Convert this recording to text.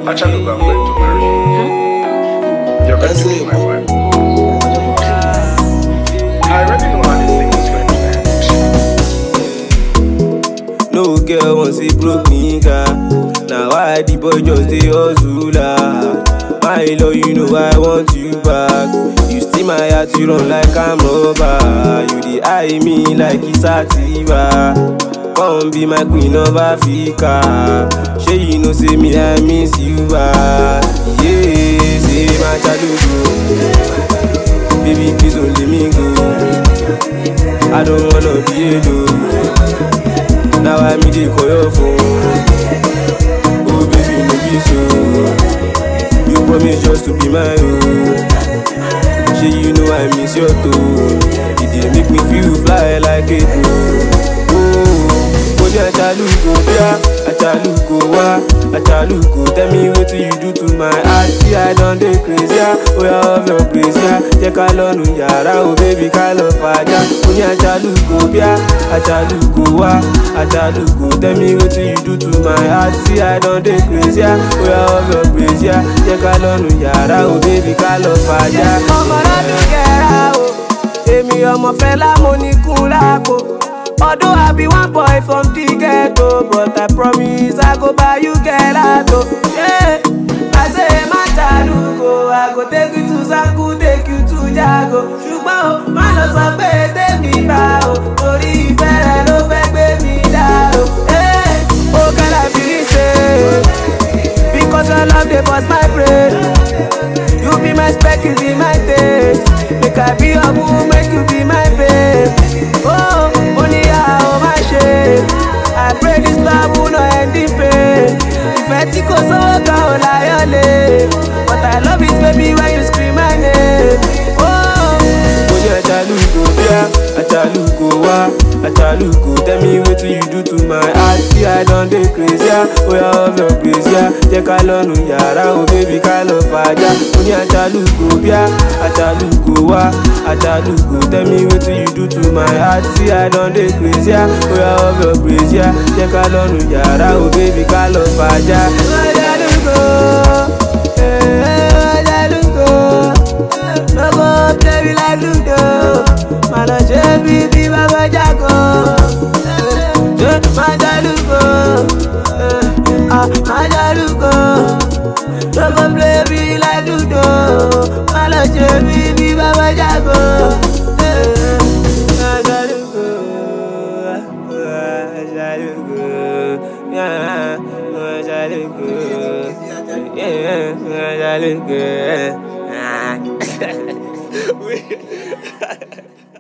Actually, I'm going to marry you. You're going to be my wife. I already know how this thing is going to end. No girl wants a broke nigga. Now why the boy just dey hustle ah? My love, you know I want you back. You steal my heart, you run like I'm rubber. You dey eye me like it's sativa. Come be my queen of Africa. Shey you know say me I miss you bad. Yeah, say my chalugo. Baby please don't let me go. I don't wanna be alone. Now I me dey call your phone. Oh baby, no be so. You promise just to be my own. Shey you know I miss your tone. It dey make me feel fly like a drone. Oh, mo ní ajalugo bíá, ajalugo wá, ajalugo tell me wetin you do to my heart. See I don dey crazy ah, oya of your praise ah. Jẹ́ ká lọ́nu yàrá o baby ká lọ fàájà. Mo ní ajalugo bíá, ajalugo wá, ajalugo tell me wetin you do to my heart. See I don dey crazy ah, oya of your praise ah. Jẹ́ ká lọ́nu yàrá o baby ká lọ fàájà. ọmọ lọ́dún kẹ́ra o èmi ọmọ fẹlá mo ní kún lápò. Although I be one boy from the ghetto, but I promise I go buy you gelato. Yeah, I say má jàdúgbò, I go take you to Zanku, take you to Jago. Ṣùgbọ́n o, má lọ sọ pé tèmi bá o, torí ìfẹ́ rẹ ló fẹ́ gbé mi dá o. Hey, oh girl, I feel say, because your love dey burst my brain. You be my spec, you be my taste. Make I be your boo, make you be my babe. Oh, money how my shame. I pray this love will not end in pain. Ìfẹ́ tí kò sówó kan ò láyọ̀ lé. But I love it baby when you scream my name. Oh, mo ní ajalugo bíá, ajalugo wá, ajalugo tell me wetin you do to my heart. See I don dey crazy ah, oya of your praise ah. Jẹ́ ká lọ́nu yàrá o baby ká lọ fàájà. Mo ní ajalugo bíá, ajalugo wá, ajalugo tell me wetin you do to my heart. See I don dey crazy ah, oya of your praise ah. Jẹ́ ká lọ́nu yàrá o baby ká lọ fàájà. Ajalugo, eh, ajalugo, no go play me like ludo. Má lọ ṣe bí bí bàbá jago. Eh, Majalugo, eh, ah, Majalugo. No go play me like ludo. Má lọ ṣe bí bí bàbá jago. Eh, Majalugo, ah, Majalugo, yeah, Majalugo, yeah, Majalugo. ah.